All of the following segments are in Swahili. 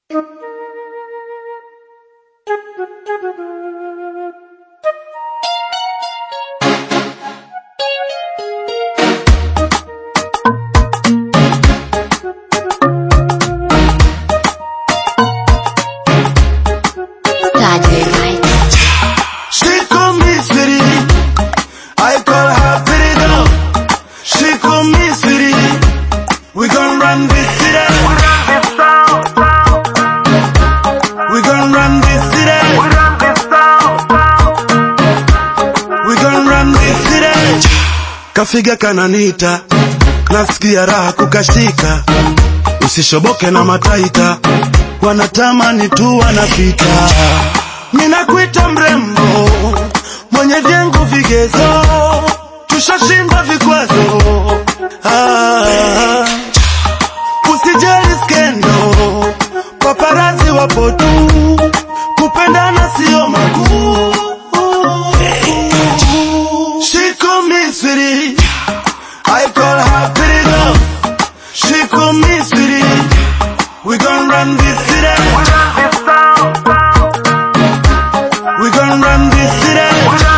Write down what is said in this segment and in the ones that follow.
Saturday night. She call me sweetie. I call her pretty girl. She call me sweetie. We gon' run this city. We gon' run this city. We gon' run this city. Kafiga kananita, nasikia raha kukashika. Usishoboke na mataita, wanatamani tu wanapita. Ninakuita mrembo, mwenye vyangu vigezo, tushashinda vikwazo. Ah, usijali skendo, paparazi wapo tu, kupendana sio makuu. She call me sweetie, I call her pretty girl. She call me sweetie, we gon' run this city. We gon' run this city.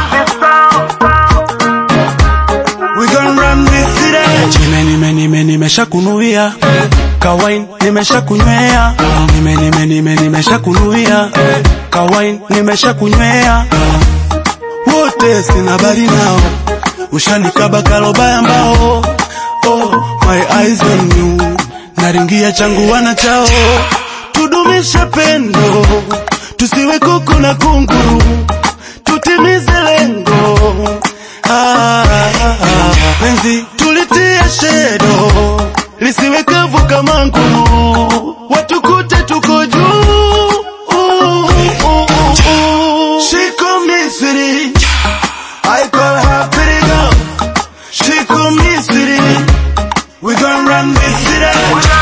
We gon' run this city. Nime nime nime nimeshakunuia kawain nimeshakunywea nime nime nime nimeshakunuia kawain nimeshakunywea Wote sina bari nao, ushanikaba kalobaya mbao. Oh, my eyes on you, naringia changu wana chao. Tudumishe pendo, tusiwe kuku na kunguru, tutimize lengo. Ah, ah, ah. Penzi tulitie shedo, lisiwe kavu kama nguru, watukute tuko juu. Ooh, ooh, ooh, ooh. She call me sweetie, I call her pretty girl. She call me sweetie, we gon' run this city.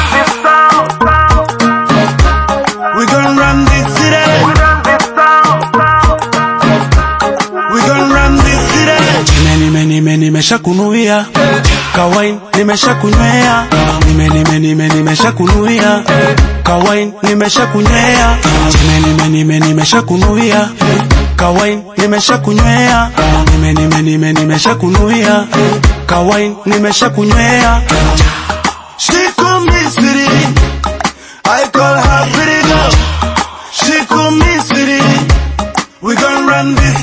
We gon' run this city. We gon' run this city. nime nime nime nimeshakunuia kawain nimeshakunywea nime nime nime nimeshakunuia kawain nimeshakunywea nime nime nime nimeshakunuia kawain nimeshakunywea nime nime nime nimeshakunuia kawain nimeshakunywea She call me sweetie, I call her pretty girl. She call me sweetie, we gon' run this